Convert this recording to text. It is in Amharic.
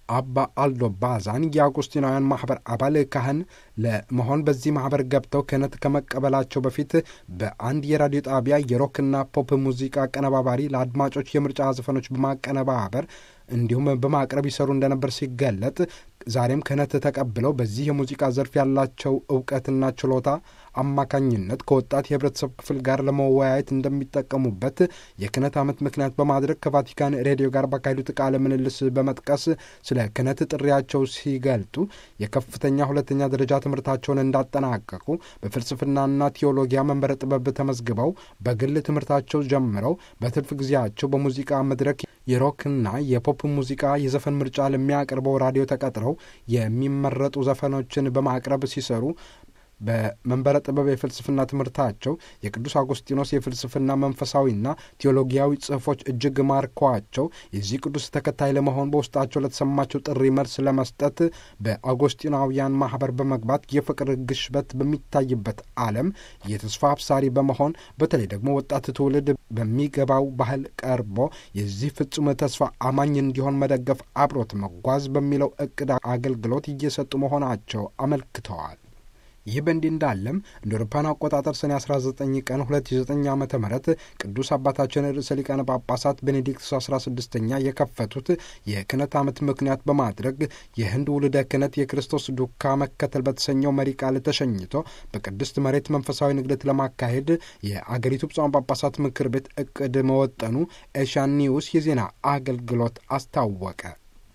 አባ አልዶ ባዛን የአውጉስቲናውያን ማህበር አባል ካህን ለመሆን በዚህ ማህበር ገብተው ክህነት ከመቀበላቸው በፊት በአንድ የራዲዮ ጣቢያ የሮክና ፖፕ ሙዚቃ አቀነባባሪ ለአድማጮች የምርጫ ዘፈኖች በማቀነባበር እንዲሁም በማቅረብ ይሰሩ እንደነበር ሲገለጥ ዛሬም ክህነት ተቀብለው በዚህ የሙዚቃ ዘርፍ ያላቸው እውቀትና ችሎታ አማካኝነት ከወጣት የህብረተሰብ ክፍል ጋር ለመወያየት እንደሚጠቀሙበት የክህነት ዓመት ምክንያት በማድረግ ከቫቲካን ሬዲዮ ጋር ባካሄዱት ቃለ ምልልስ በመጥቀስ ስለ ክህነት ጥሪያቸው ሲገልጡ የከፍተኛ ሁለተኛ ደረጃ ትምህርታቸውን እንዳጠናቀቁ በፍልስፍናና ቴዎሎጊያ መንበረ ጥበብ ተመዝግበው በግል ትምህርታቸው ጀምረው በትርፍ ጊዜያቸው በሙዚቃ መድረክ የሮክና የፖፕ ሙዚቃ የዘፈን ምርጫ ለሚያቀርበው ራዲዮ ተቀጥረው የሚመረጡ ዘፈኖችን በማቅረብ ሲሰሩ በመንበረ ጥበብ የፍልስፍና ትምህርታቸው የቅዱስ አጉስጢኖስ የፍልስፍና መንፈሳዊና ቴዎሎጊያዊ ጽሑፎች እጅግ ማርከዋቸው የዚህ ቅዱስ ተከታይ ለመሆን በውስጣቸው ለተሰማቸው ጥሪ መልስ ለመስጠት በአጉስጢናውያን ማህበር በመግባት የፍቅር ግሽበት በሚታይበት ዓለም የተስፋ አብሳሪ በመሆን በተለይ ደግሞ ወጣት ትውልድ በሚገባው ባህል ቀርቦ የዚህ ፍጹም ተስፋ አማኝ እንዲሆን መደገፍ፣ አብሮት መጓዝ በሚለው እቅድ አገልግሎት እየሰጡ መሆናቸው አመልክተዋል። ይህ በእንዲህ እንዳለም እንደ አውሮፓውያን አቆጣጠር ሰኔ 19 ቀን 2009 ዓ ም ቅዱስ አባታችን ርዕሰ ሊቃነ ጳጳሳት ቤኔዲክቱስ 16ኛ የከፈቱት የክህነት ዓመት ምክንያት በማድረግ የህንድ ውልደ ክህነት የክርስቶስ ዱካ መከተል በተሰኘው መሪ ቃል ተሸኝቶ በቅድስት መሬት መንፈሳዊ ንግደት ለማካሄድ የአገሪቱ ብፁዓን ጳጳሳት ምክር ቤት እቅድ መወጠኑ ኤሽያን ኒውስ የዜና አገልግሎት አስታወቀ።